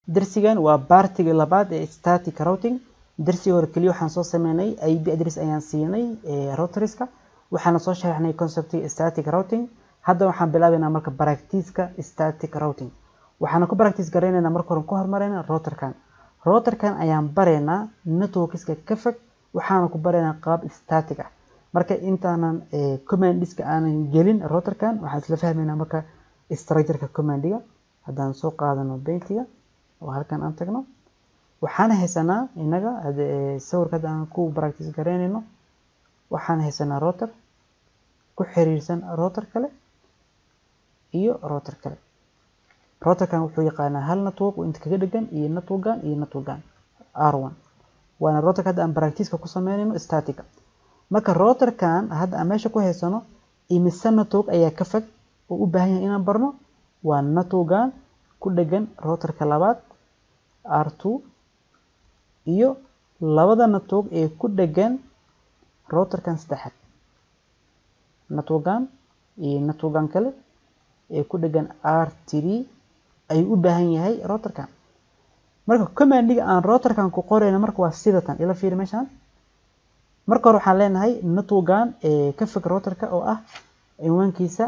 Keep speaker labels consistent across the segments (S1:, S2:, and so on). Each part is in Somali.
S1: darsigan waa baartiga labaad ee static routing darsiga hore keliya waxaan soo sameynay ip address ayaan siinay routerska waxaana soo sharaxnay conceptiga static routing hadda waxaan bilaabaynaa marka practice-ka static routing waxaana ku practice garaynaynaa marka hore ku hormarayna routerkan routerkan ayaan baraynaa networkska ka fog waxaana ku baraynaa qaab static ah marka intaanan commandiska aanan gelin routerkan waxaan isla fahmaynaa marka structureka commandiga haddaan soo qaadano bentiga oo halkan aan tagno waxaan haysanaa inaga sawirka hadda aan ku practice garaynayno waxaan haysanaa router ku xiriirsan router kale iyo router kale routerkan wuxuu yaqaanaa hal network oo inta kaga dhegan iyo networkan iyo networkan r1 waana routerka hadda aan practice-ka ku sameynayno statica marka routerkan hadda aan meesha ku haysano imise network ayaa ka fog oo u baahan yahay inaan barno waa networkan ku dhegan routerka labaad r2 iyo labada network ee ku dhegan routerkan saddexaad networkan iyo networkan kale ee ku dhegan r3 ayuu u baahan yahay routerkan marka commandiga aan routerkan ku qorayna marka waa sidatan ila fiiri meeshaan marka hore waxaan leenahay networkan ee ka fog routerka oo ah cinwaankiisa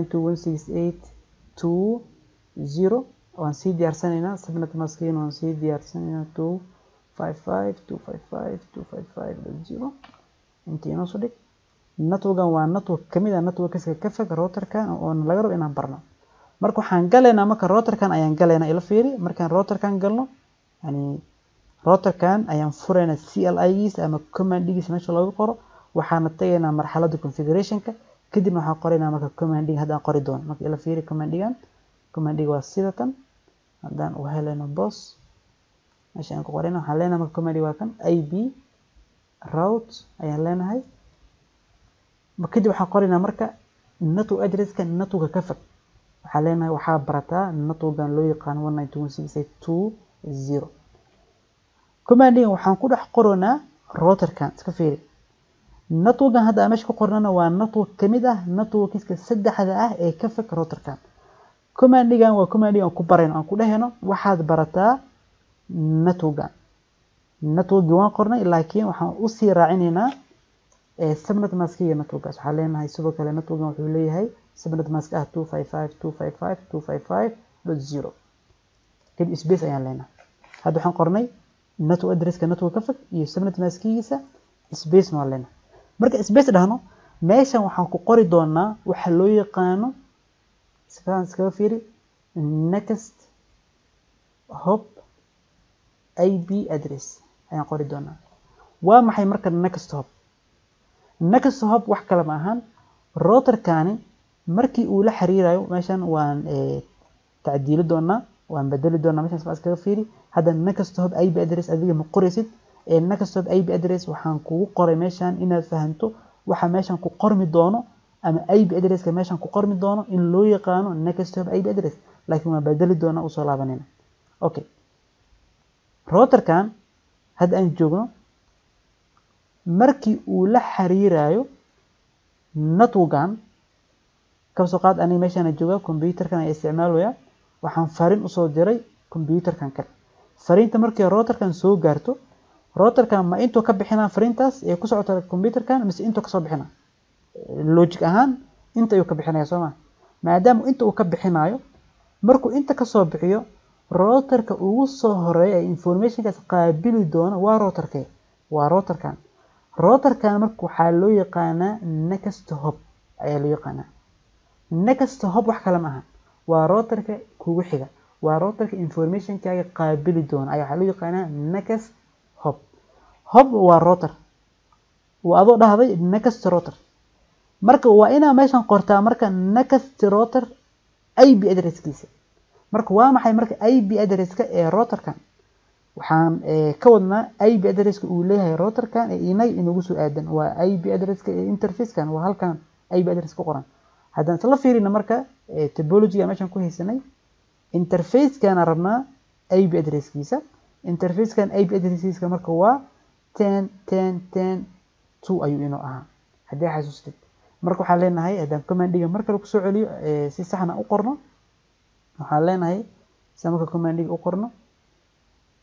S1: 192.168.2.0 waan sii diyaarsanaynaa subnet maskiin waan sii diyaarsanaynaa 255.255.255.0 intii inoo soo dhig networkan waa network kamid ah networkska ka fog routerkan oona laga rabo inaan barno marka waxaan galaynaa marka routerkan ayaan galaynaa ila fiiri markaan routerkan galno yani routerkan ayaan furaynaa CLI-giisa ama commandigiisa meesha looga qoro waxaana tagaynaa marxaladda configurationka kadibna waxaan qoraynaa marka commandiga haddaan qori doono marka ila fiiri commandigan commandiga waa sidatan haddaan u helayno boss meesha aan ku qorayna waxaan leenahay marka commandiga waa kan ib route ayaan leenahay kadib waxaan qoraynaa marka network addresska networka ka fog waxaan leenahay waxaa barataa networkan loo yaqaano 192.168.2.0 commandigan waxaan ku dhex qoranaa routerkan iska fiiri networkan hadda aan meesha ku qornana waa network kamid ah networkiska saddexda ah ee ka fog routerkan commandigan waa commandigan aan ku barayno aan ku dhehayno waxaad barataa networkan networkii waan qornay laakiin waxaan usii raacinaynaa subnet maskiga networkaas waxaan leenahay sidoo kale networkan wuxuu leeyahay subnet mask ah 255.255.255.0 kadib space ayaan leenahay hadda waxaan qornay network addresska network ka fog iyo subnet maskigiisa space waan leenahay marka space dhahno meeshan waxaan ku qori doonaa waxa loo yaqaano sikaan iskaga fiiri next hop ip address ayaan qori doonaa waa maxay marka next hop next hop wax kale ma ahan routerkani markii uu la xiriirayo meeshan waan tacdiili doonaa waan bedeli doonaa meeshan sikaan iskaga fiiri hadda next hop ip address adiga ma qoraysid ee next hop ip address waxaan kugu qoray meeshan inaad fahanto waxa meeshan ku qormi doono ama ip addresska meeshan ku qormi doono in loo yaqaano next hop ip address laakiin waan bedeli doonaa usoo laabanayna okay routerkan hadda aan joogno markii uu la xiriirayo networkan kasoo qaad aniga meeshaan jooga computerkan ayaa isticmaalaya waxaan fariin usoo diray computerkan kale fariinta markii routerkan soo gaarto routerkan ma intuu ka bixinaa fariintaas ee ku socota computerkan mise intuu kasoo bixinaa logic ahaan inta ayuu ka bixinaya soo ma maadaama inta uu ka bixinayo markuu inta kasoo bixiyo routerka ugu soo horeeya ee informationkaas qaabili doono waa routerkee waa routerkan routerkan marka waxaa loo yaqaanaa next hop ayaa loo yaqaanaa next hop wax kale ma aha waa routerka kugu xiga waa routerka informationkaaga qaabili doona ayaa waxaa loo yaqaanaa next hop hop waa router waa adoo dhahday next router marka waa inaa meeshan qortaa marka next router ip addresskiisa marka waa maxay marka ip addresska ee routerkan waxaan ka wadnaa ip addresska uu leeyahay routerkan ee inaga inagu soo aadan waa ip addresska ee interfacekan waa halkan ip address ku qoran haddaan isla fiirina marka topologyga meeshan ku haysanay interfacekana rabnaa ip addresskiisa interfacekan ip addresskiisa marka waa ten ten ten two ayuu inoo ahaa haddii xasuustid marka waxaan leenahay haddaan commandiga mar kale kusoo celiyo si saxna u qorno waxaan leenahay sida marka commandiga u qorno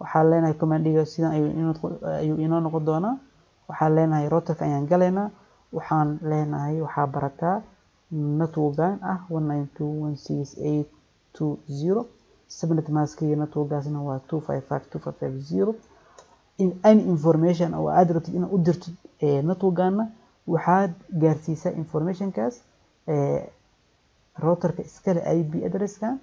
S1: waxaan leenahay commandiga sidan ayuu inoo noqon doonaa waxaan leenahay routerka ayaan galaynaa waxaan leenahay waxaa barataa netwogan ah one nine two one six eight two zero subnet maskiga netwogaasna waa two five five two five five zero in any information oo aad rabtid inaad u dirtid netwogana waxaad gaarsiisaa informationkaas routerka iskale ip addresskan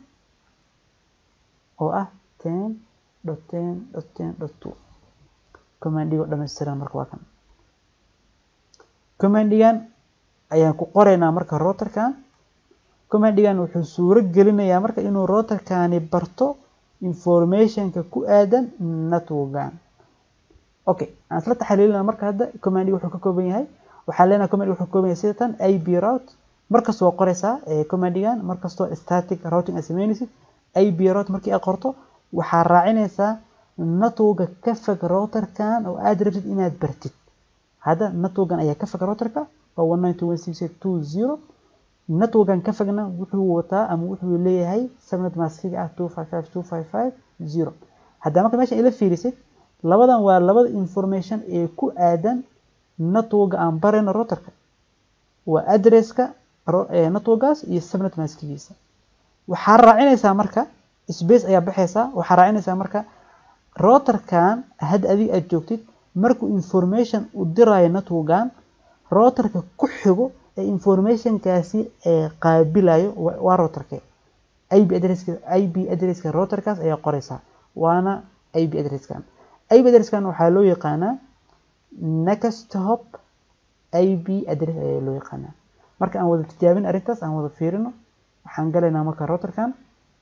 S1: oo ah ten dot ten dot ten dot two commandigo dhammaystiran marka waa kan commandigan ayaan ku qoraynaa marka routerkan commandigan wuxuu suuro gelinayaa marka inuu routerkani barto informationka ku aadan netwogan okay aan isla taxaliilina marka hadda commandiga wuxuu ka kooban yahay waxaa leenahay command wuxuu ka kooban yahay sidatan ip route markasta waa qoraysaa commandigan markastoo static routing aad sameynaysid ip route markii aad qorto waxaa raacinaysaa netwoga ka fog routerkan oo aad rabtid inaad bartid hadda netwogan ayaa ka fog routerka waa one nine two one six eight two zero netwogan ka fogna wuxuu wataa ama wuxuu leeyahay subnet maskiga ah two five five two five five zero hadda marka meesha ila fiirisid labadan waa labada information ee ku aadan netwoga aan barayno routerka waa addresska netwogaas iyo subnet maskigiisa waxaa raacinaysaa marka space ayaa baxaysaa waxaa raacinaysaa marka routerkan hadda adiga aad joogtid markuu information u dirayo netwogan routerka ku xigo ee informationkaasi ee qaabilayo waa routerke ip addresska ip addresska routerkaas ayaa qoraysaa waana ip addresskan ip addresskan waxaa loo yaqaanaa next hop ip address ayaa loo yaqaanaa marka aan wada tijaabin arrintaas aan wada fiirino waxaan galaynaa marka routerkan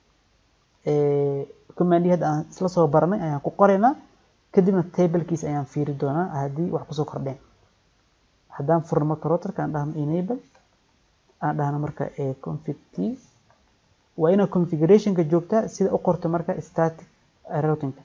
S1: commandi hadda aan isla soo baranay ayaan ku qoraynaa kadibna tablekiis ayaan fiiri doonaa haddii wax kusoo kordheen haddaan furno marka routerka aan dhahno enable aan dhahno marka config t waa inaa configurationka joogtaa sida u qorto marka static routingka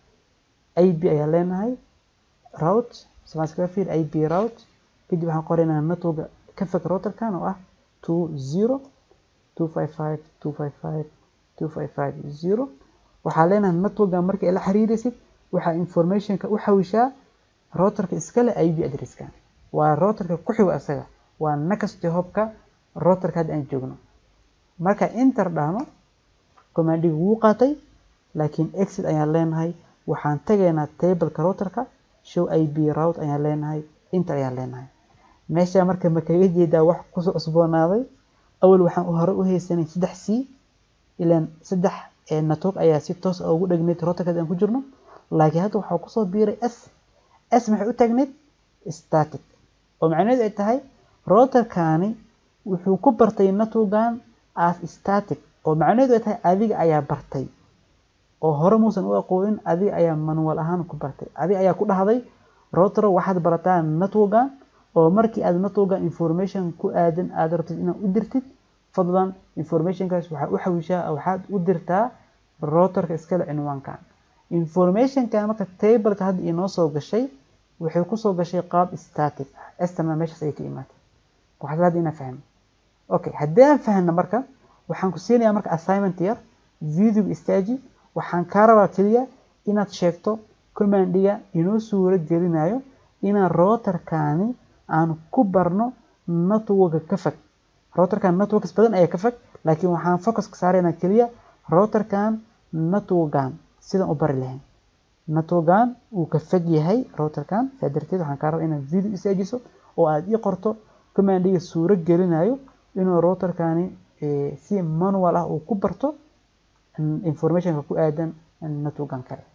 S1: ip ayaa leenahay route samaskaga fiir ip route kadib waxaan qoraynaa netwoga ka fog routerkan oo ah two zero two five five two five five two five five zero waxaa leenahay netwogan markii la xiriiraysid waxaa informationka u xawishaa routerka iskale ip addresska waa routerka ku xigo asaga waa next hopka routerka hadda aan joogno marka inter dhahno commandiga wuu qaatay laakiin exit ayaan leenahay waxaan tagaynaa tableka routerka show ip route ayaan leenahay inter ayaan leenahay meesha marka ma kaga jeedaa wax kusoo cusboonaaday awal waxaan hore u haysanay saddex c ilaan saddex network ayaa si toos ah ugu dhegneyd routerka aan ku jirno laakiin hadda waxaa kusoo biiray s s maxay u taagneyd static oo macnaheedu ay tahay routerkani wuxuu ku bartay netwogan as static oo macnaheedu ay tahay adiga ayaa bartay oo hore muusan u aqoonin adiga ayaa manual ahaan ku bartay adiga ayaa ku dhahday router waxaad barataa netwogan oo markii aad netwogan information ku aadan aad rabtid inaad u dirtid fadlan informationkaas waxaa u xawishaa waxaad u dirtaa routerka iskale cinwaankan informationkan marka tableka hadda inoo soo gashay waxay kusoo gashay qaab static estana meeshaas ayay ka imaatay waxaad hadda inaan fahno okay haddii aan fahno marka waxaan ku siinayaa marka assignment yar video istaaji waxaan kaa rabaa keliya inaad sheegto commandiga inoo suuro gelinayo inaan routerkani aan ku barno networka ka fog routerkan networks badan ayaa ka fog laakiin waxaan focuska saaraynaa keliya routerkan netwogan sidan u bari lahayn netwogan uu ka fog yahay routerkan saa darteed waxaan kaa rabaa inaad video istaajiso oo aad ii qorto commandiga suuro gelinayo inuu routerkani si manual ah uu ku barto informationka ku aadan netwogan kale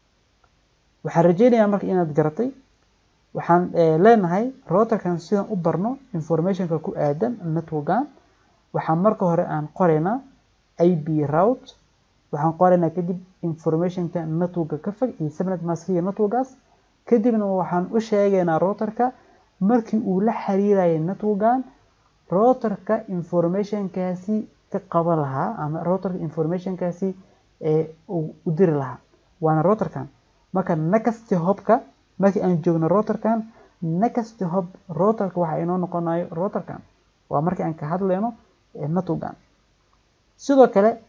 S1: waxaan rajeynayaa marka inaad garatay waxaan leenahay routerkan sidan u barno informationka ku aadan netwogan waxaan marka hore aan qoraynaa ip route waxaan qoraynaa kadib informationka networka ka fog iyo subnet maskiga networkaas kadibna waxaan u sheegaynaa routerka markii uu la xiriirayay netwogan routerka informationkaasi ka qaban lahaa ama routerka informationkaasi ee u diri lahaa waana routerkan marka next hopka markii aan joogno routerkan next hop routerka waxa inoo noqonayo routerkan waa markii aan ka hadlayno netwogan sidoo kale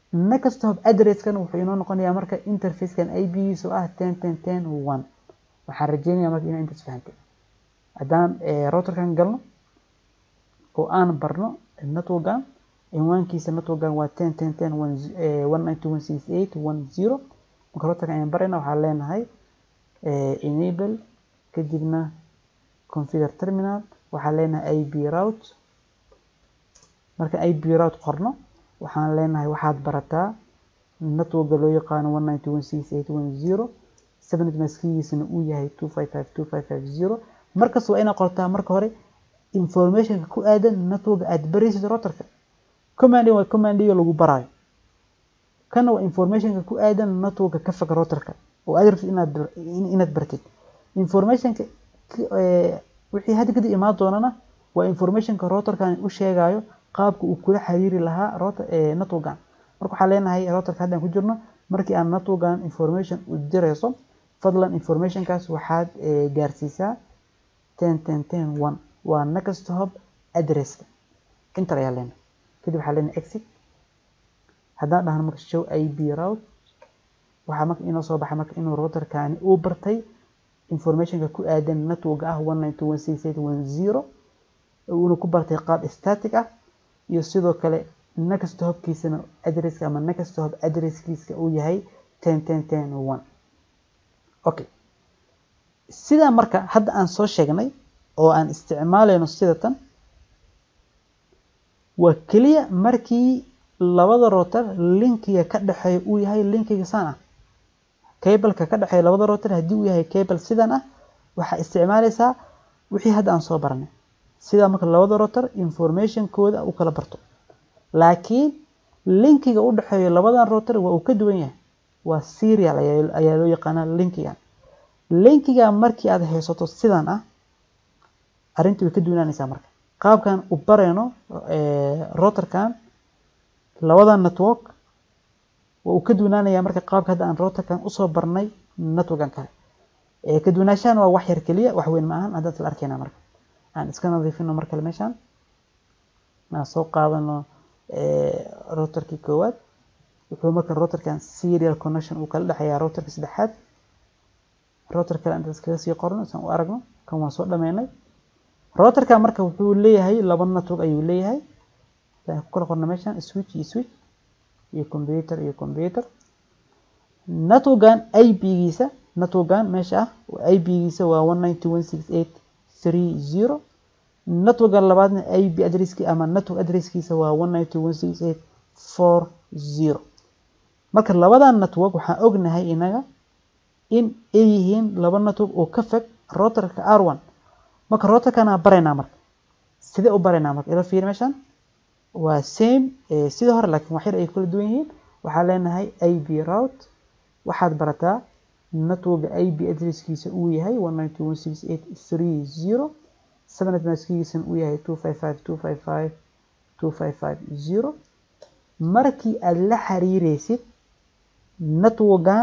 S1: next hop addresskan wuxuu inoo noqonayaa marka interfacekan ib-giisa oo ah ten ten ten one waxaan rajeynayaa marka inaa intaas fahantay haddaan routerkan galno oo aan barno networkan cinwaankiisa networkan waa ten ten ten one one nine two one six eight one zero marka routerkan ayaan barayna waxaan leenahay enable kadibna configure terminal waxaan leenahay ib route marka ib route qorno waxaan leenahay waxaad barataa networka loo yaqaano one nine two one six eight one zero subnet maskigiisana uu yahay two five five two five five zero markas waa inaad qortaa marka hore informationka ku aadan networka aad baraysid routerka commanding waa commandiga lagu baraayo kana waa informationka ku aadan networka ka fog routerka oo aad rabtid inaad inaad bartid informationka wixii hadda kadib imaan doonana waa informationka routerkan u sheegayo qaabka uu kula xiriiri lahaa router networkan marka waxaan leenahay routerka haddaan ku jirno markii aan networkan information u dirayso fadlan informationkaas waxaad gaarsiisaa ten ten ten one waa next hop addresska inter ayaa leenahay kadib waxaa leenahay exit haddaan dhahno marka show ib route waxaa marka inoo soo baxay marka inuu routerkani uu bartay informationka ku aadan network ah one nine two one six eight one zero uuna ku bartay qaab static ah iyo sidoo kale next hopkiisana addresska ama next hop addresskiisa uu yahay ten ten ten one okay sidaa marka hadda aan soo sheegnay oo aan isticmaalayno sida tan waa keliya markii labada router linkiga ka dhexeeya uu yahay linkiga saan ah cableka ka dhexeeya labada router haddii uu yahay cable sidan ah waxaa isticmaalaysaa wixii hadda aan soo baranay sidaa marka labada router informationkooda u kala barto laakiin linkiga u dhexeeya labadan router waa uu ka duwan yahay waa serial ayaa loo yaqaanaa linkigan linkiga markii aad haysato sidan ah arrintii way ka duwanaanaysaa marka qaabkan u barayno routerkan labadan network waa uu ka duwanaanayaa marka qaabka hadda aan routerkan usoo barnay networkan kale ka duwanaanshahan waa wax yar keliya wax weyn ma ahan haddaan isla arkaynaa marka aan iska nadiifino mar kale meeshaan aan soo qaadano routerkii koowaad wuxuu marka routerkan serial connection uu kala dhexeeyaa routerka saddexaad router kale inta iskaga sii qorno isaan u aragno kan waan soo dhameynay routerkan marka wuxuu leeyahay laba network ayuu leeyahay aan ku kala qorno meeshaan switch iyo switch iyo computer iyo computer networkan ip-giisa networkan meesha ah ip-giisa waa one nine two one six eight three zero networkan labaadna ip addresski ama network addresskiisa waa one nine two one six eight four zero marka labadan network waxaan ognahay inaga in ay yihiin laba network oo ka fog routerka r one marka routerkana baraynaa marka sidee u baraynaa marka ila fiiri meeshaan waa same sidii hore laakiin wax yar ay kala duwan yihiin waxaa leenahay ib route waxaad barataa networka ib addresskiisa uu yahay one nine two one six eight three zero subnet maskigiisana uu yahay two five five two five five two five five zero markii aad la xiriireysid networkan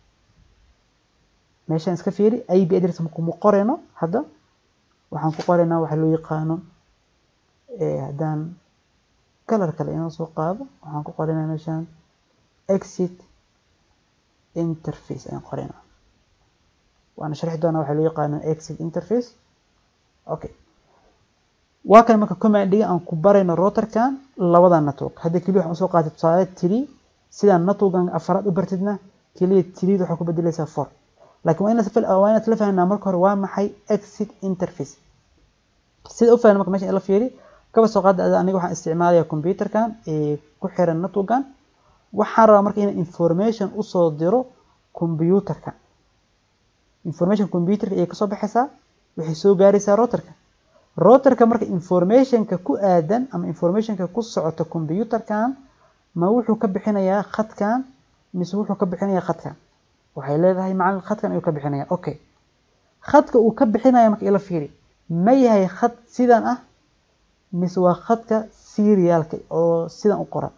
S1: meeshaan iska fiiri ib address kuma qorayno hadda waxaan ku qoraynaa waxa loo yaqaano haddaan kalar kale inoo soo qaado waxaan ku qoraynaa meeshaan exit interface ayaan qoraynaa waana sharxi doonaa waxa loo yaqaano exit interface okay waa kan marka commandiga aan ku barayno routerkan labada network hadda keliya waxaan usoo qaatay tusaale tiri sidaan networkan afaraad u bartidna keliya tiriid waxaa ku bedelaysaa four laakiin waa inaad waa inaad la fahnaa marka hore waa maxay exit interface sida u fahna marka meeshan la fiiri kaba soo qaada aniga waxaan isticmaalayaa computerkan ee ku xiran networkan waxaan rabaa marka inaan information usoo diro computerka information computerka ayay kasoo baxaysaa waxay soo gaaraysaa routerka routerka marka informationka ku aadan ama informationka ku socota computerkan ma wuxuu ka bixinayaa khadkan mise wuxuu ka bixinayaa khadkan waxay leedahay macalin khadkan ayuu ka bixinaya okay khadka uu ka bixinaya marka ila fiiri ma yahay khad sidan ah mise waa khadka serialka oo sidan u qoran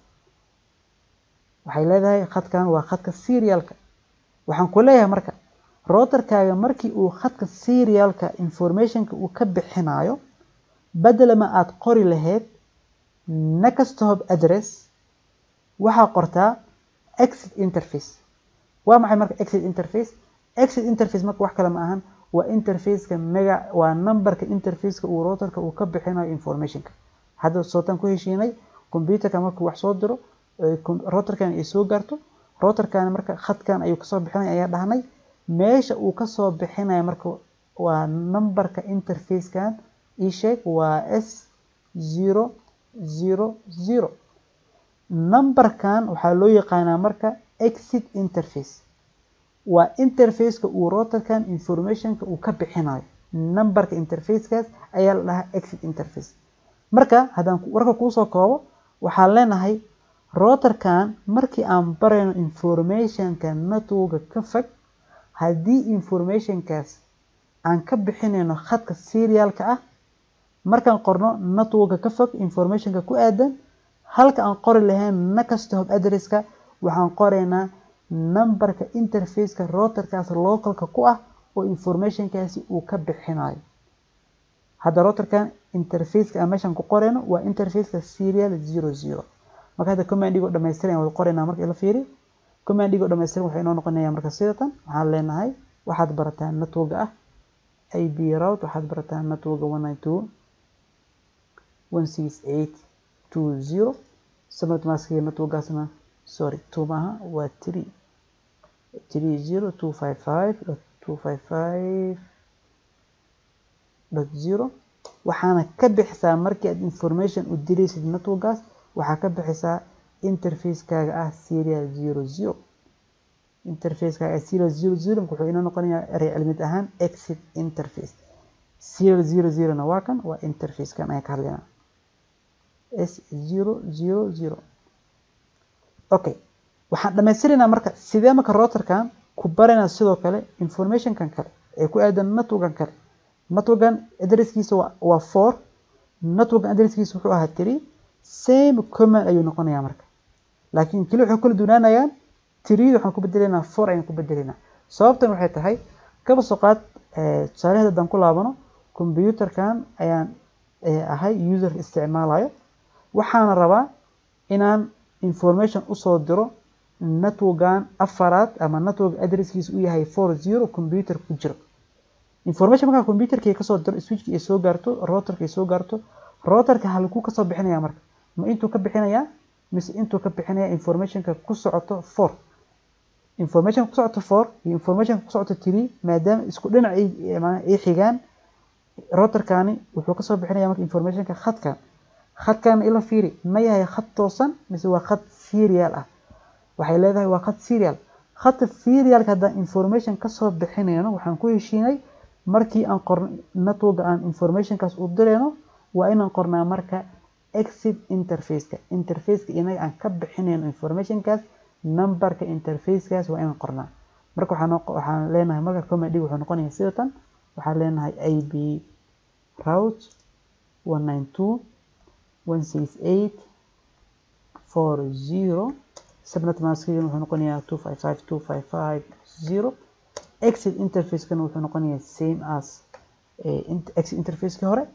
S1: waxay leedahay khadkan waa khadka serialka waxaan ku leeyahay marka routerkaaga markii uu khadka serialka informationka uu ka bixinayo bedelama aad qori lahayd next hop address waxaa qortaa exit interface waa maxay marka exit interface exit interface marka wax kale ma ahan waa interfaceka mega waa numberka interfaceka uu routerka uu ka bixinayo informationka hadda sootaan ku heshiinay computerka markuu wax soo diro routerkan ay soo gaarto routerkan marka khadkan ayuu kasoo bixinaya ayaa dhahnay meesha uu kasoo bixinaya marka waa numberka interfacekan ii sheeg waa s zero zero zero numberkan waxaa loo yaqaanaa marka exit interface waa interfaceka uu routerkan informationka uu ka bixinayo numberka interfacekaas ayaa la dhahaa exit interface marka haddaan warka kuusoo koobo waxaan leenahay routerkan markii aan barayno informationka networka ka fog haddii informationkaas aan ka bixinayno khadka serialka ah markaan qorno networka ka fog informationka ku aadan halka aan qori lahayn next hop addresska waxaan qoraynaa numberka interfaceka routerkaas localka ku ah oo informationkaasi uu ka bixinayo hadda routerkan interfaceka aan meeshan ku qorayno waa interfaceka serial zero zero marka hadda commandigoo dhamaystiran wada qoraynaa marka ila fiiri commandigoo dhamaystiran waxay inoo noqonaya marka sidatan waxaan leenahay waxaad barataa networka ah ib route waxaad barataa networka one nine two one six eight two zero subnet maskiga networkaasna sorry two maaha waa three three zero two five five dot two five five dot zero waxaana ka bixisaa markii aad information u diraysid networkaas waxaa ka bixisaa interfacekaaga ah serial zero zero interfacekaaga ah serial zero zero wuxuu inoo noqonayaa erey cilmid ahaan exit interface serial zero zerona waa kan waa interfacekan ayaan ka hadlaynaa s zero zero zero okay waxaan dhamaystiraynaa marka sidee marka routerkan ku baraynaa sidoo kale informationkan kale ee ku aadan networkan kale networkan adresskiisa waa four networkan adresskiisa wuxuu ahaa three same command ayuu noqonayaa marka laakiin keli waxay kala duwanaanayaan three waxaan ku bedelaynaa four ayaan ku bedelaynaa sababtan waxay tahay kaba soo qaad tusaalaheeda haddaan ku laabano computerkan ayaan ahay userka isticmaalayo waxaana rabaa inaan information usoo diro networkan afaraad ama network adresskiisa u yahay four zero computer ku jiro information markaa computerkii kasoo diro switchki ay soo gaarto routerka ay soo gaarto routerka halkuu kasoo bixinaya marka ma intuu ka bixinayaa mise intuu ka bixinaya informationka ku socoto four information ku socoto four iyo information ku socoto three maadaama isku dhinac ay xigaan routerkani wuxuu kasoo bixinaya marka informationka khadkan khadkan ila fiiri ma yahay khad toosan mise waa khad serial ah waxay leedahay waa khad serial khadka serialka haddaan information kasoo bixinayno waxaan ku heshiinay markii aan qorno networka aan informationkaas u dirayno waa inaan qornaa marka exit interfaceka interfaceka inaga aan ka bixinayno informationkaas numberka interfacekaas waa inaan qornaa marka waxaan leenahay marka comedy wuxuu noqonaya sidatan waxaan leenahay ib route one nine two one six eight four zero subnet maskigan wuxuu noqonayaa two five five two five five zero exit interfacekana wuxuu noqonayaa same as exit interfacekii hore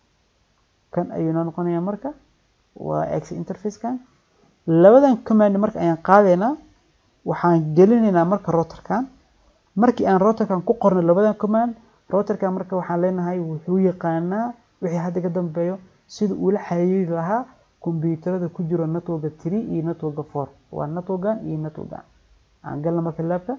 S1: kan ayuu noo noqonayaa marka waa exit interfacekan labadan command marka ayaan qaadaynaa waxaan gelinaynaa marka routerkan markii aan routerkan ku qorno labadan command routerkan marka waxaan leenahay wuxuu yaqaanaa wixii hadda ka dambeeyo sida uula xiriiri lahaa kombiyuutarada ku jiro networka three iyo networka four waa networkan iyo networkan aan galna marka laabka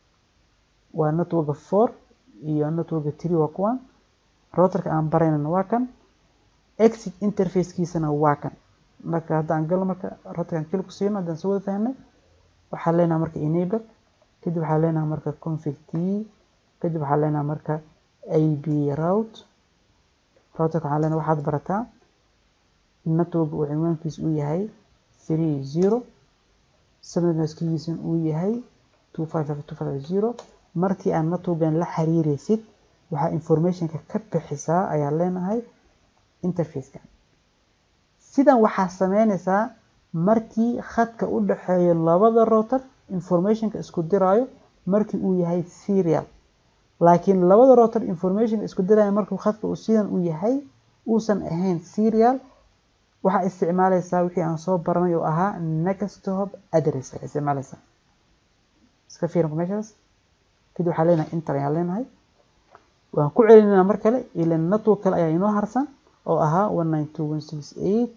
S1: waa networka four iyo networka three waa kuwan routerka aan baraynana waa kan exit interfacekiisana waa kan marka hadda aan galno marka routerkan keli ku siino haddaan soo wada fahnay waxaan leenahay marka enable kadib waxaan leenahay marka config t kadib waxaan leenahay marka ib route routerka waxaan leenahay waxaad barataa network uu cinwaankiisa uu yahay three zero subnetmaskigiisana uu yahay two five five two five zero markii aan networkan la xiriiraysid waxaa informationka ka bixisaa ayaa leenahay interfacekan sidan waxaa sameynaysaa markii khadka u dhexeeyo labada router informationka isku diraayo markii uu yahay serial laakiin labada router informationka isku diraayo markuu khadka uu sidan uu yahay uusan ahayn serial waxaa isticmaalaysaa wixii aan soo baranay oo ahaa next hop address ayaa isticmaalaysaa iska fiirin meeshaas kadib waxaa leenahay inter ayaan leenahay waan ku celinayna mar kale ila network kale ayaa inoo harsan oo ahaa one nine two one six eight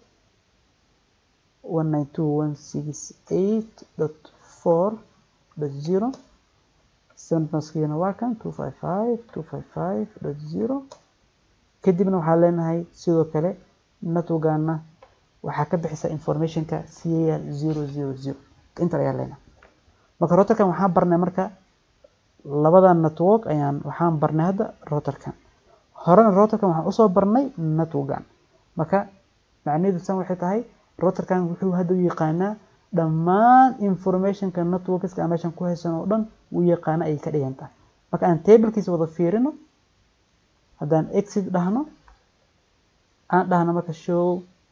S1: one nine two one six eight dot four dot zero sendmaskiina waa kan two five five two five five dot zero kadibna waxaa leenahay sidoo kale networkana waxaa ka bixisa informationka cal zero zero zero inter ayaa leenahay marka routerkan waxaan barnay marka labada network ayaan waxaan barnay hadda routerkan horena routerkan waxaan usoo barnay networkan marka macnaheedu san waxay tahay routerkan wuxuu hadda u yaqaanaa dhammaan informationka networkska aan meeshan ku haysan oo dhan uu yaqaana ayay ka dhigan tahay marka aan tablekiisa wada fiirino haddaan exit dhahno aan dhahno marka show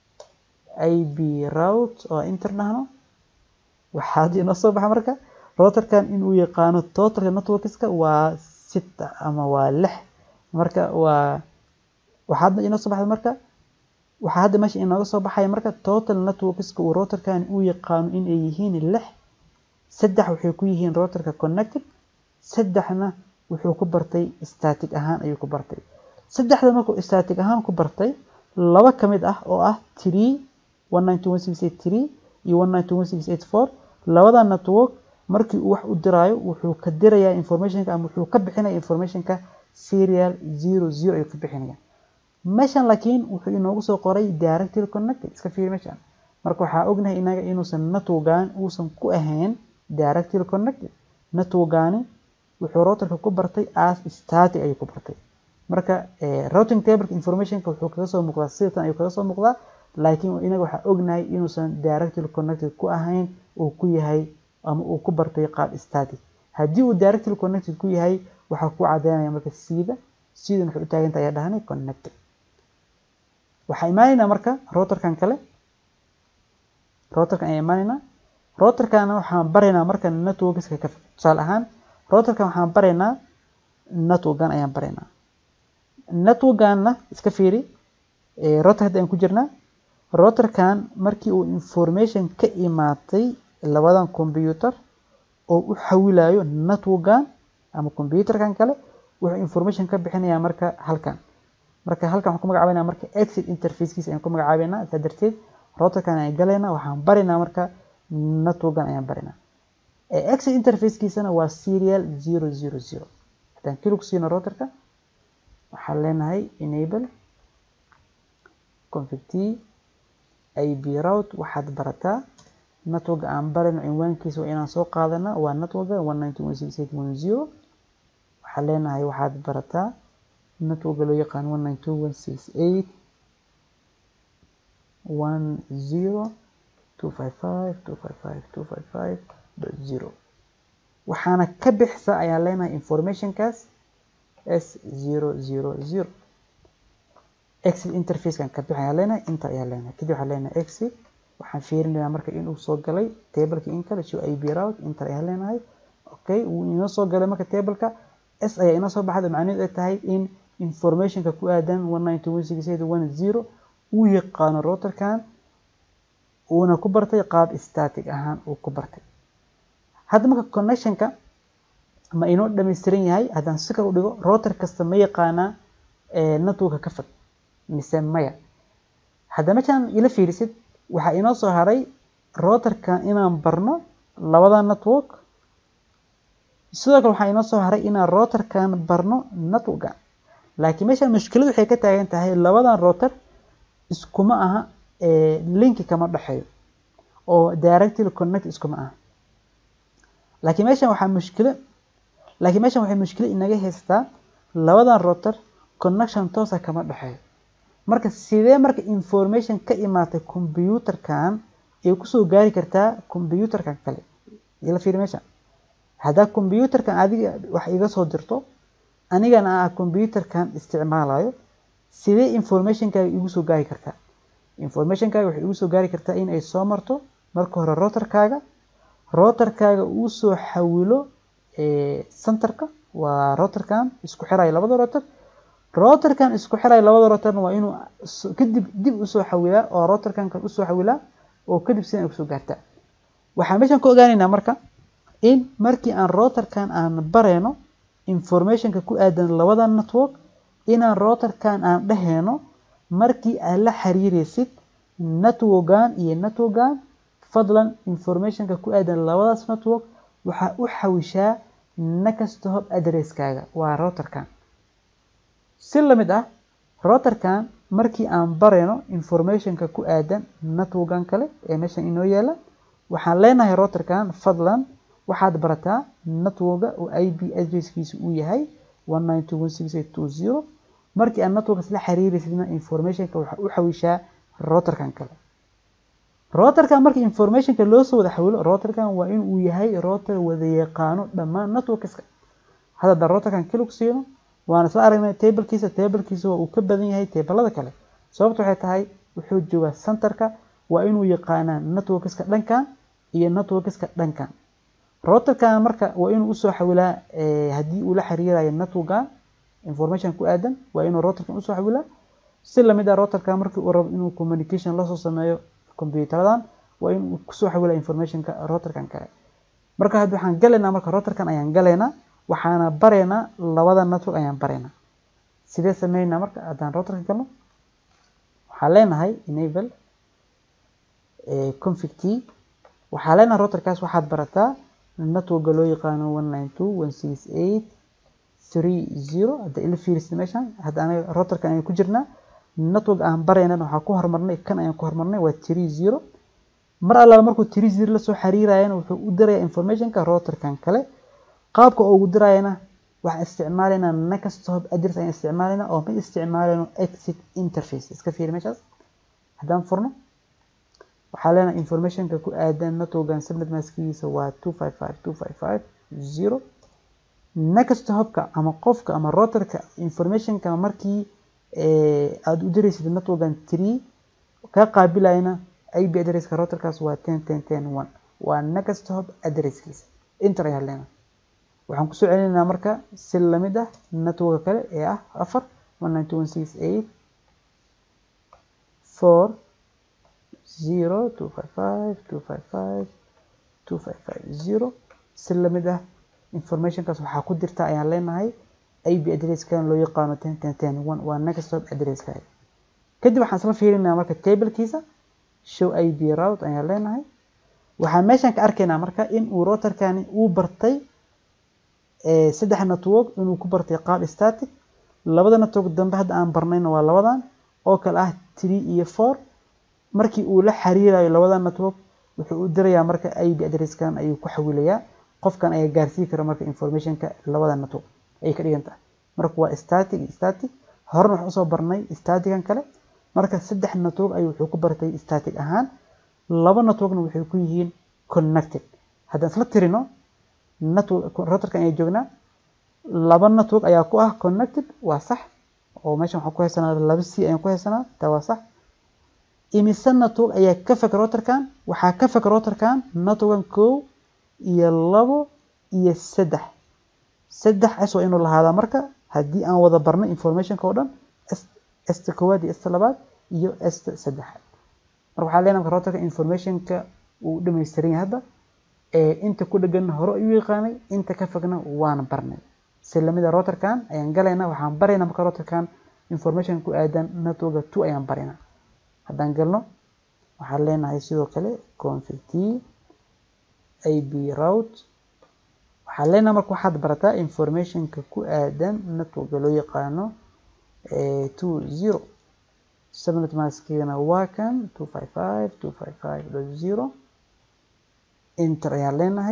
S1: ib route oo inter dhahno waxaad inoo soo baxa marka routerkan inuu yaqaano totalka networkska waa sita ama waa lix marka waa waxaa hadda inoo soo baxda marka waxaa hadda meesha inooga soo baxaya marka total networkska uu routerkan uu yaqaano in ay yihiin lix saddex waxay ku yihiin routerka connected saddexna wuxuu ku bartay static ahaan ayuu ku bartay saddexda markuu static ahaan ku bartay laba ka mid ah oo ah three one nine two one six eight three iyo one nine two one six eight four labada network markii uu wax u diraayo wuxuu ka dirayaa informationka ama wuxuu ka bixinaya informationka serial zero zero ayuu ka bixinaya meeshan laakiin wuxuu inoogu soo qoray directly connected iska fiiri meeshan marka waxaa ognahay inaga inuusan networkan uusan ku ahayn directly connected networkani wuxuu routerka ku bartay as static ayuu ku bartay marka routing table informationka wuxuu kaga soo muuqdaa sidatan ayuu kaga soo muuqdaa laakiin inaga waxaa ognahay inuusan directly connected ku ahayn uu ku yahay ama uu ku bartay qaab static haddii uu directly connected ku yahay waxaa ku cadeynaya marka sida sidan waxay u taaganta ayaa dhahanay connected waxaa imaanaynaa marka routerkan kale routerkan ayaa imaanaynaa routerkana waxaan baraynaa marka networkska ka tusaale ahaan routerkan waxaan baraynaa networkan ayaan baraynaa networkanna iska fiiri router hadda aan ku jirnaa routerkan markii uu information ka imaatay labadan computer oo u xawilayo networkan ama computerkan kale wuxuu information ka bixinayaa marka halkan marka halkan waxaan ku magacaabeynaa marka exit interfacekiisa ayaan ku magacaabeynaa saa darteed routerkan ayaan galaynaa waxaan baraynaa marka networkan ayaan baraynaa exit interfacekiisana waa serial zero zero zero haddaan kilig siino routerka waxaan leenahay enable config t ib route waxaad barataa network aan barayno cinwaankiisa waa inaan soo qaadanaa waa networka one ninety one six eight one zero waxaan leenahay waxaad barataa networka loo yaqaan one nine two one six eight one zero two five five two five five two five five dot zero waxaana ka bixisa ayaan leenahay informationkaas s zero zero zero exit interfacekan ka bixi ayaan leenahay inter ayaan leenahay kadib waxaan leenahay exit waxaan fiirinayaa marka inuu soo galay tableka in kale show ib route inter ayaan leenahay okay wuu inoo soo galay marka tableka s ayaa inoo soo baxda macnaheedu ay tahay in informationka ku aadan one nine two one six eight one zero uu yaqaano routerkan uuna ku bartay qaab static ahaan uu ku bartay hadda marka connectionka ma inoo dhammaystiran yahay haddaan si kale u dhigo router kasta ma yaqaanaa networka ka fog mise maya hadda meeshaan ila fiirisid waxaa inoo soo haray routerkan inaan barno labada network sidoo kale waxaa inoo soo haray inaan routerkan barno networkan laakiin meeshaan mushkiladu waxay ka taagan tahay labadan router iskuma aha linki kama dhexeeyo oo directly connect iskuma aha laakiin meeshan waxaa mushkilo laakiin meeshan waxay mushkilo inaga haystaa labadan router connection toosa kama dhexeeyo marka sidee marka information ka imaatay computerkan ay kusoo gaari kartaa computerkan kale ila fiiri meesha haddaa computerkan adiga wax iga soo dirto anigana ah computerkan isticmaalayo sidee informationkaaga igu soo gaari kartaa informationkaaga waxay igu soo gaari kartaa in ay soo marto marka hore routerkaaga routerkaaga uu soo xawilo centerka waa routerkan isku xirayo labada router routerkan isku xiraya labada routerna waa inuu kadib dib usoo xawilaa oo routerkan kan usoo xawilaa oo kadib sidan ay kusoo gaartaa waxaan meeshan ka ogaanaynaa marka in markii aan routerkan aan bareyno informationka ku aadan labada network inaan routerkan aan dheheyno markii aad la xiriiraysid networkan iyo networkan fadlan informationka ku aadan labadaas network waxaa u xawishaa next hop addresskaaga waa routerkan si lamid ah routerkan markii aan bareyno informationka ku aadan networkan kale ee meeshan inoo yaala waxaan leenahay routerkan fadlan waxaad barataa networka oo ip addresskiisa uu yahay markii aad networkas la xiriiraysidna informationka waxaa u xawishaa routerkan kale routerkan markii informationka loo soo wada xawilo routerkan waa in uu yahay router wada yaqaano dhammaan networkska hadda haddaan routerkan keli ku siino waan isla aragnay tablekiisa tablekiisa waa uu ka badan yahay tablada kale sababta waxay tahay wuxuu joogaa centerka waa inuu yaqaanaa networkska dhankan iyo networkska dhankan routerkan marka waa inuu usoo xawilaa haddii uu la xiriirayo networkan information ku aadan waa inuu routerkan usoo xawilaa si lamid ah routerkan markii uu rabo inuu communication lasoo sameeyo compuuteradan waa inuu kusoo xawilaa informationka routerkan kale marka hadda waxaan galaynaa marka routerkan ayaan galaynaa waxaana bareynaa labada network ayaan bareynaa sidee sameynaa marka haddaan routerka galno waxaan leenahay enable config t waxaa leenahay routerkaas waxaad barataa networka loo yaqaano one nine two one six eight three zero hadda ila fiirisid meeshan hadda anaga routerkan ayaan ku jirnaa network aan baraynan waxaa ku hormarnay kan ayaan ku hormarnay waa three zero mar allaala markuu three zero lasoo xiriirayana wuxuu u dirayaa informationka routerkan kale qaabka ugu dirayana waxaan isticmaalaynaa next hop address ayaan isticmaalaynaa oo ma isticmaalayno exit interface iska fiiri meeshaas haddaan furno waxaa leenahay informationka ku aadan networkan subnet maskigiisa waa two five five two five five zero next hopka ama qofka ama routerka informationka markii aada u diraysid networkan three ka qaabilayna ip addresska routerkaas waa ten ten ten one waa next hop addresskiisa inter ayaa leenahay waxaan kusoo celinaynaa marka si lamid ah networka kale ee ah afar one nine two one six eight four zero two five five two five five two five five zero si lamid ah informationkaas waxaa ku jirta ayaan leenahay ip addresskan loo yaqaano ten ten ten one waa next hop addresskaaga kadib waxaan isla fiirinaa marka tablekiisa show ip route ayaan leenahay waxaan meeshan ka arkaynaa marka in uu routerkani uu bartay saddex network inuu ku bartay qaab static labada network dambe hadda aan barnayna waa labadan oo kale ah three iyo four markii uu la xiriirayo labada network wuxuu u dirayaa marka ip addresskan ayuu ku xawilayaa qofkan ayaa gaarsii kara marka informationka labada network ayay ka dhigan tahay marka waa static static horena waxaan usoo barnay statican kale marka saddex network ayuu wuxuu ku bartay static ahaan laba networkna waxay ku yihiin connected haddaan isla tirino network routerkan ayaa joognaa laba network ayaa ku ah connected waa sax oo meeshan waxaan ku haysanaa laba c ayaan ku haysanaa taa waa sax imise network ayaa ka fog routerkan waxaa ka fog routerkan networkan kow iyo labo iyo saddex saddex s waa inuu lahaadaa marka haddii aan wada barnay informationka oo dhan sta koowaad iyo sta labaad iyo sta saddexaad marka waxaa leenahay marka routerka informationka uu dhammaystiran yahay hadda inta ku dheganna hore ayuu yaqaanay inta ka fogna waan barnay si lamida routerkan ayaan galaynaa waxaan baraynaa marka routerkan information ku aadan networka two ayaan baraynaa haddaan galno waxaan leenahay sidoo kale config t ip route waxaan leenahay marka waxaad barataa informationka ku aadan networka loo yaqaano two zero subnet maskigana waa kan two five five two five five dot zero inter ayaan leenahay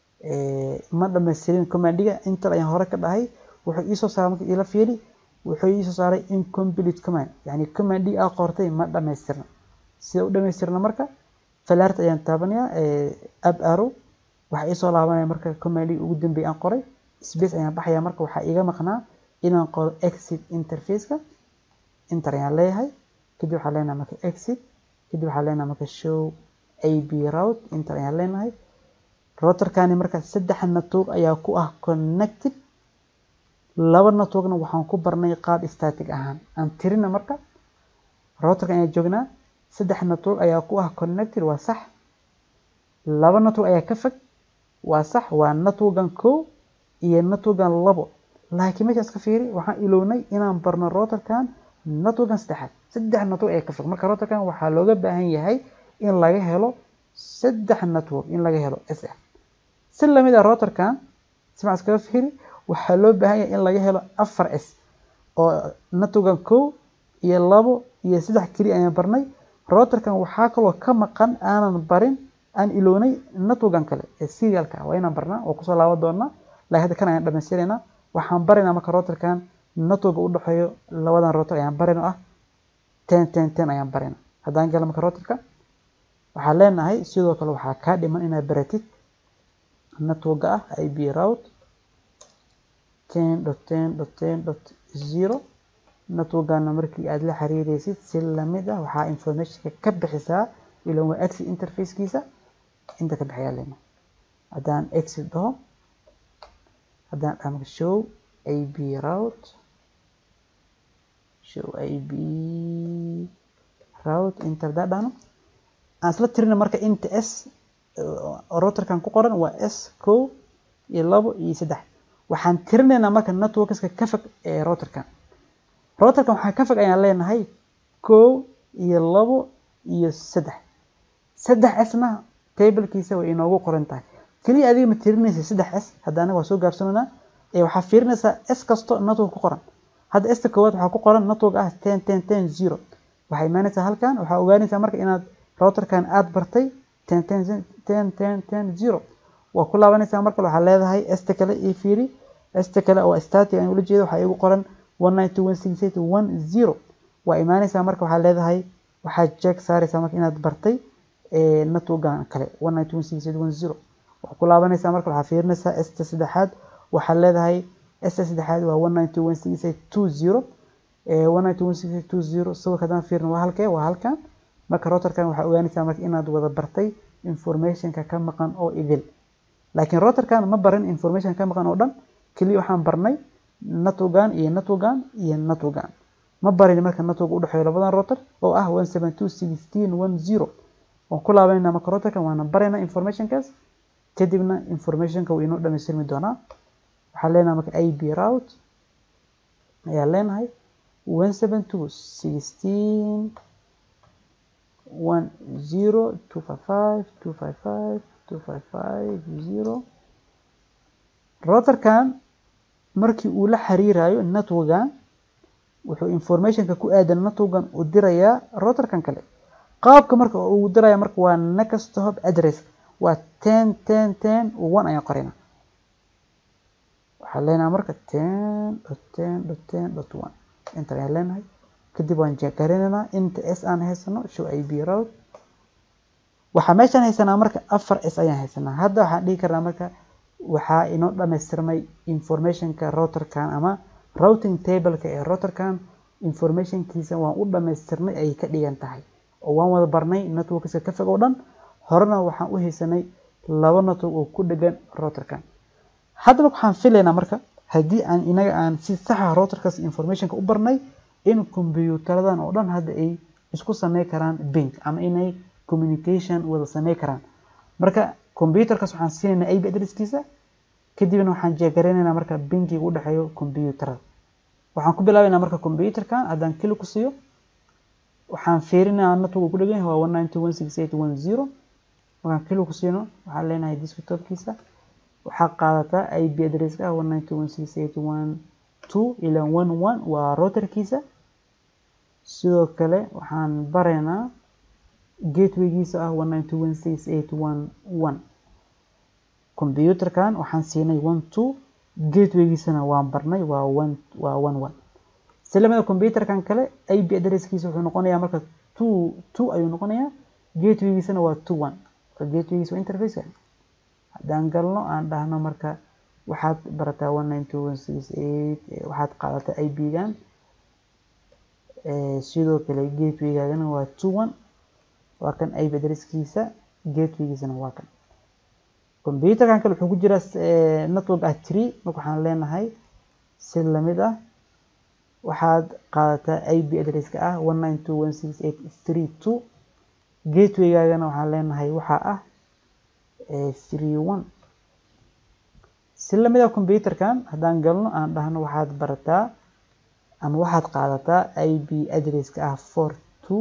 S1: ma dhamaystirin commandiga inter ayaan hore ka dhahay wuxuu iisoo saaray marka ila fiiri wuxuu iisoo saaray incomplete command yani commandiga aa qortay ma dhamaystirna sida u dhamaystirna marka falaart ayaan taabanayaa ab arrow waxaa iisoo laabanaya marka commandiga ugu dambeeya aan qoray space ayaan baxaya marka waxaa iiga maqnaa inaan qoro exit interfaceka inter ayaan leeyahay kadib waxaan leenahay marka exit kadib waxaan leenahay marka show ip route inter ayaan leenahay routerkani marka saddex network ayaa ku ah connected laba networkna waxaan ku barnay qaab static ahaan aan tirina marka routerka ayaan joognaa saddex network ayaa ku ah connected waa sax laba network ayaa ka fog waa sax waa networkan kow iyo networkan labo laakiin meeshaas ka fiiri waxaan ilownay inaan barno routerkan networkan saddexaad saddex network ayaa ka fog marka routerkan waxaa looga baahan yahay in laga helo saddex network in laga helo s ah si lamid ah routerkan simac iskaga fiiri waxaa loo baahan yahay in laga helo afar s oo networkan kow iyo labo iyo saddex keliya ayaan barnay routerkan waxaa kaloo ka maqan aanan barin aan ilownay networkan kale ee serialka waa inaan barnaa oo kusoo laaban doonaa laakiin hadda kan ayaan dhamaystiraynaa waxaan baraynaa marka routerkan networka u dhexeeyo labadan router ayaan barayna ah ten ten ten ayaan barayna haddaan gala marka routerka waxaan leenahay sidoo kale waxaa kaa dhiman inaad baratid networka ah ib route ten dot ten dot ten dot zero networkana markii aad la xiriireysid si lamid ah waxaa informationka ka bixisaa ilan waa exit interfacekiisa inta ka bixiyaa lena haddaan exit dhaho haddaan dhaho show ib route show ib route inta haddaan dhahno aan isla tirina marka inta s routerkan ku qoran waa s kow iyo labo iyo saddex waxaan tirinaynaa marka networkska ka fog ee routerkan routerkan waxaa ka fog ayaan leenahay kow iyo labo iyo saddex saddex sna tablekiisa way inoogu qoran tahay keliya adiga ma tirinaysa saddex s hadda anaga waa soo gaarsananaa ee waxaa fiirinaysaa s kasto network ku qoran hadda sta koowaad waxaa ku qoran network ah ten ten ten zero waxaa imaanaysaa halkan waxaa ogaanaysaa marka inaad routerkan aad bartay ten ten ten ten ten zero waa ku laabanaysaa marka waxaa leedahay sta kale iyo fiiri sta kale oo static aan ula jeeda waxaa igu qoran one nine two one six eight one zero waa imaanaysaa marka waxaa leedahay waxaad jeeg saaraysaa marka inaad bartay networkan kale one nine two one six eight one zero waa ku laabanaysaa marka waxaa fiirinaysaa sta saddexaad waxaad leedahay sta saddexaad waa one nine two one six eight two zero one nine two one six eight two zero sawirka haddaan fiirin waa halkee waa halkan marka routerkan waxaa ogaanaysaa marka inaad wada bartay informationka ka maqan oo idil laakiin routerkan ma barin information ka maqan oo dhan keliya waxaan barnay networkan iyo networkan iyo networkan ma barin marka network u dhexeeyo labadan router oo ah one seven two sixteen one zero waan ku laabanayna marka routerkan waana baraynaa informationkaas kadibna informationka wuu inoo dhamaystirmi doonaa waxaan leenahay marka ib route ayaa leenahay one seven two sixteen one zero two five five two five five two five five zero routerkan markii uu la xiriirayo networkan wuxuu informationka ku aadan networkan u dirayaa routerkan kale qaabka marka uu diraya marka waa next hop address waa ten ten ten one ayaan qorayna waxaan leenahay marka ten dot ten dot ten dot one inta ayaan leenahay kadib waan jeegarinaynaa inta s aan haysano show ib route waxaa meeshaan haysanaa marka afar s ayaan haysanaa hadda waxaan dhihi karnaa marka waxaa inoo dhamaystirmay informationka routerkan ama routing tableka ee routerkan informationkiisa waan u dhamaystirnay ayay ka dhigan tahay oo waan wada barnay networkska ka fog oo dhan horena waxaan u haysanay laba network oo ku dhegan routerkan haddaba waxaan filaynaa marka haddii aan inaga aan si saxa routerkaas informationka u barnay in kombiyuutaradan oo dhan hadda ay isku samey karaan bink ama inay communication wada samey karaan marka combyuterkaas waxaan siinaynaa ip adresskiisa kadibna waxaan jeegaraynaynaa marka binkiga u dhexeeyo combyuterada waxaan ku bilaabaynaa marka combyuterkan haddaan kili ku siiyo waxaan fiirinayaa network ku dhegan yahay waa one nine two one six eight one zero markaan kili ku siino waxaan leenahay desktopkiisa waxaa qaadataa ip adresska ah one nine two one six eight one two ilaa one one waa routerkiisa sidoo kale waxaan baraynaa gatewaygiisa ah one nine two one six eight one one combyuterkan waxaan siinay one two gatewaygiisana waan barnay waa one waa one one si lamida combyuterkan kale ip adresskiisa wuxuu noqonayaa marka two two ayuu noqonayaa gatewaygiisana waa two one gatewaygiisa waa interfaceka haddaan galno aan dhahno marka waxaad barataa one nine two one six eight waxaad qaadataa ip-gan sidoo kale gatewaygaagana waa two one waa kan ip adresskiisa gatewaygiisana waa kan combyuterkan kale wuxuu ku jiraa network ah tree marka waxaan leenahay si lamid ah waxaad qaadataa ip adresska ah one nine two one six eight three two gatewaygaagana waxaan leenahay waxaa ah three one si lamid ah computerkan haddaan galno aan dhahno waxaad barataa ama waxaad qaadataa ip adresska ah four two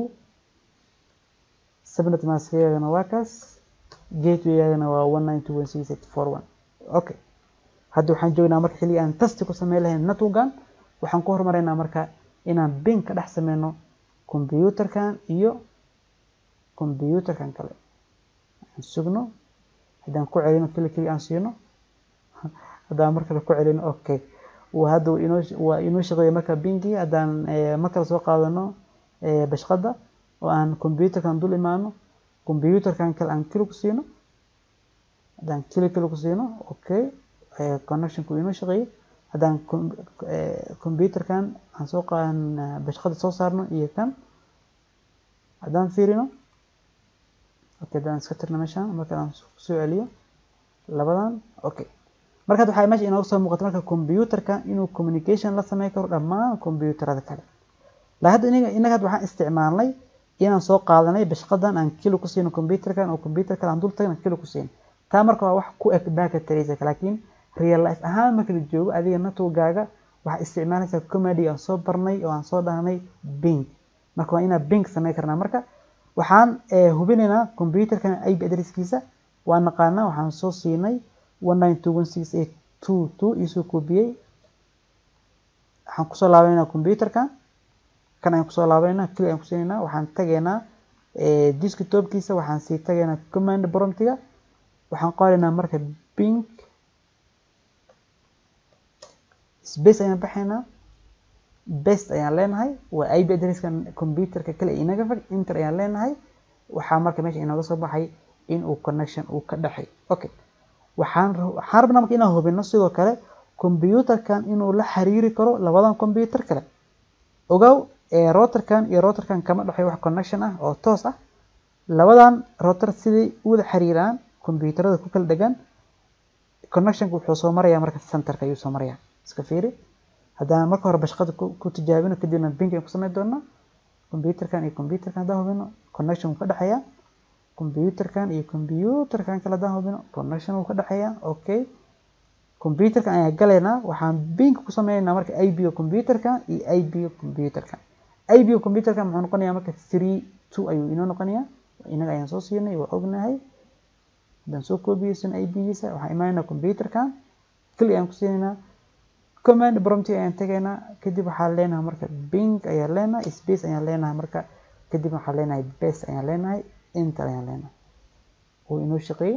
S1: subnet maskgaagana waa kaas gatewaygaagana waa one nine two one six eight four one okay hadda waxaan joognaa marka xilli aan tasti ku sameyn lahayn networkan waxaan ku hormaraynaa marka inaan bin ka dhex sameyno computerkan iyo computerkan kale aan sugno haddaan ku celino keli keli aan siino haddaan markale ku celino okay hadda waa inoo shaqeeya marka binkii haddaan markale soo qaadano bashqada oo aan computerkan dul imaano computerkan kale aan kili ku siino haddaan kili kili ku siino okay connectionku inoo shaqeeyay haddaan computerkan aan soo qaadan bashqada soo saarno iyo kan haddaan fiirino okay haddaan iska tirno meeshaan marka aan kusoo celiyo labadan okay markaad waxaa meesha inooga soo muuqata marka computerka inuu communication la sameyn karo dhammaan computerada kale la hadda inaga inaga hadda waxaan isticmaalnay inaan soo qaadanay bashqadan aan kilo ku siino computerkan oo computer kale aan dul tagin kilo ku siino taa marka waa wax ku eg baaka taraysa laakiin real life ahaan marka la joogo adiga networkgaaga waxaa isticmaalaysaa comedy aan soo barnay oo aan soo dhahnay bing marka waa inaa bing sameyn karnaa marka waxaan hubinaynaa computerkan ip adresskiisa waa naqaanaa waxaan soo siinay one nine two one six eight two two iisoo koobiyey waxaan kusoo laabaynaa computerkan kan ayaan kusoo laabaynaa kili ayaan kusiinaynaa waxaan tagaynaa desktopkiisa waxaan sii tagaynaa command promptiga waxaan qoraynaa marka bing space ayaan baxaynaa best ayaan leenahay waa ip adresska computerka kale inaga fag inter ayaan leenahay waxaa marka meesha inooga soo baxay in uu connection uu ka dhexay okay waxaan waxaan rabnaa marka inaan hubino sidoo kale computerkan inuu la xiriiri karo labadan computer kale ogow routerkan iyo routerkan kama dhexeeyo wax connection ah oo toos ah labadan router siday u wada xiriiraan computerada ku kala dhegan connectionka wuxuu soo marayaa marka centerka ayuu soo marayaa iska fiiri haddaan marka hore bashqada ku tijaabino kadibna bink ayaan ku sameyn doonaa computerkan iyo computerkan haddaan hubino connection wuu ka dhexeeyaa computerkan iyo computerkan kale haddaan hubino connection wuu ka dhexeeyaa okay computerkan ayaan galaynaa waxaan bink ku sameynaynaa marka ip computerkan iyo ip computerkan ip computerkan muxuu noqonayaa marka three two ayuu inoo noqonayaa inaga ayaan soo siinay waa ognahay haddaan soo koobiyeysan ipgiisa waxaan imaanaynaa computerkan kili ayaan ku siinaynaa command prompti ayaan tegaynaa kadib waxaan leenahay marka bink ayaan leenahay space ayaan leenahay marka kadib waxaan leenahay base ayaan leenahay enter ayaan leenahay uu inoo shaqeeyey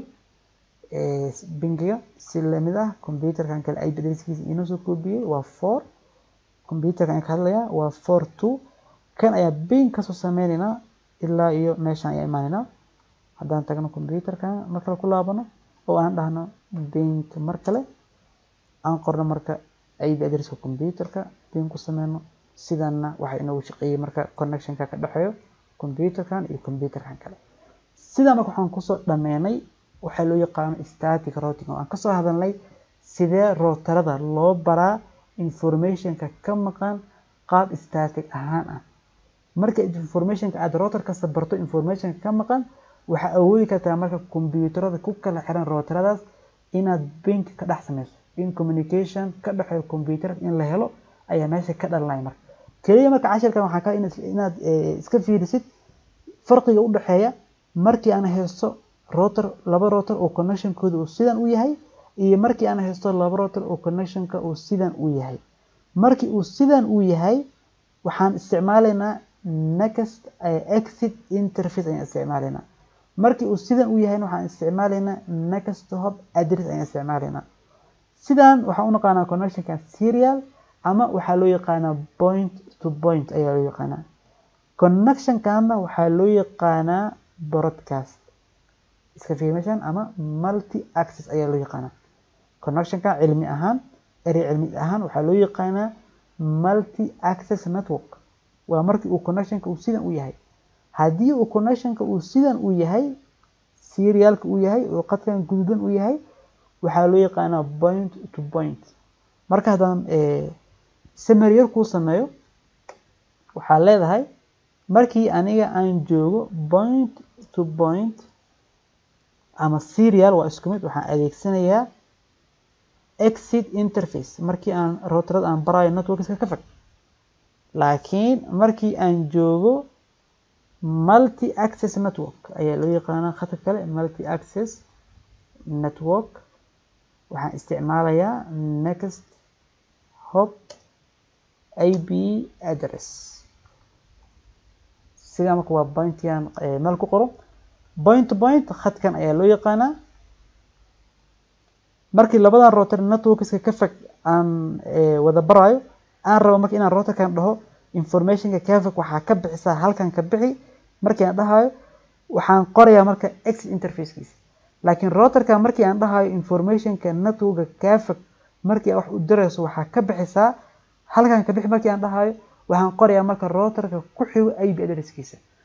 S1: binkiga si lamid ah computerkan kale ip adresskiisa inoo soo koobiyey waa four computerkan ayaan ka hadlayaa waa four two kan ayaa bink kasoo sameynaynaa ilaa iyo meeshan ayaa imaanaynaa haddaan tagno computerkan mar kale ku laabano oo aan dhahno bink mar kale aan qorno marka ip adresska computerka bink ku sameyno sidanna waxaa inoogu shaqeeyey marka connectionka ka dhexeeyo computerkan iyo computerkan kale sidaa marka waxaan kusoo dhameynay waxaa loo yaqaano static routing oo aan kasoo hadalnay sidee routerada loo baraa informationka ka maqan qaab static ahaan ah marka informationka aad router kasta barto informationka ka maqan waxaa awoodi kartaa marka computerada ku kala xiran routeradaas inaad bink ka dhex sameyso in communication ka dhexeeyo computerada in la helo ayaa meesha ka dhalanaya marka keliya marka cashirkan waxaa ka inaad iska fiirisid farqiga u dhexeeya markii aan haysto router laba router oo connectionkooda uu sidan u yahay iyo markii aan haysto laba router oo connectionka uu sidan u yahay markii uu sidan u yahay waxaan isticmaalaynaa next exit interface ayaan isticmaalaynaa markii uu sidan u yahayna waxaan isticmaalaynaa next hop address ayaan isticmaalaynaa sidan waxaan u naqaanaa connectionka serial ama waxaa loo yaqaanaa point to point ayaa loo yaqaanaa connectionkana waxaa loo yaqaanaa broadcast iska fiimashan ama multi access ayaa loo yaqaanaa connectionka cilmi ahaan erey cilmi ahaan waxaa loo yaqaanaa multi access network waa markii uu connectionka uu sidan u yahay haddii uu connectionka uu sidan u yahay serialka uu yahay oo qadkan guduudan u yahay waxaa loo yaqaanaa point to point marka haddaan summary yar kuu sameeyo waxaa leedahay markii aniga aan joogo point to point ama serial waa isku mid waxaan adeegsanayaa exit interface markii aan routerada aan barayo networkska ka fog laakiin markii aan joogo multi access network ayaa loo yaqaanaa khadka kale multi access network waxaan isticmaalayaa next hop ip address sidaa marka waa pointigan meel ku qoro point to point khadkan ayaa loo yaqaanaa markii labadan router networkska ka fog aan wada barayo aan rabo marka inaan routerkan dhaho informationka ka fog waxaa ka bixisaa halkan ka bixi markii aan dhahayo waxaan qorayaa marka exit interfacekiisa laakiin routerka markii aan dhahayo informationka networka kaa fog markii wax u dirayso waxaa ka bixisaa halkan ka bixi markii aan dhahayo waxaan qorayaa marka routerka ku xigo ip addresskiisa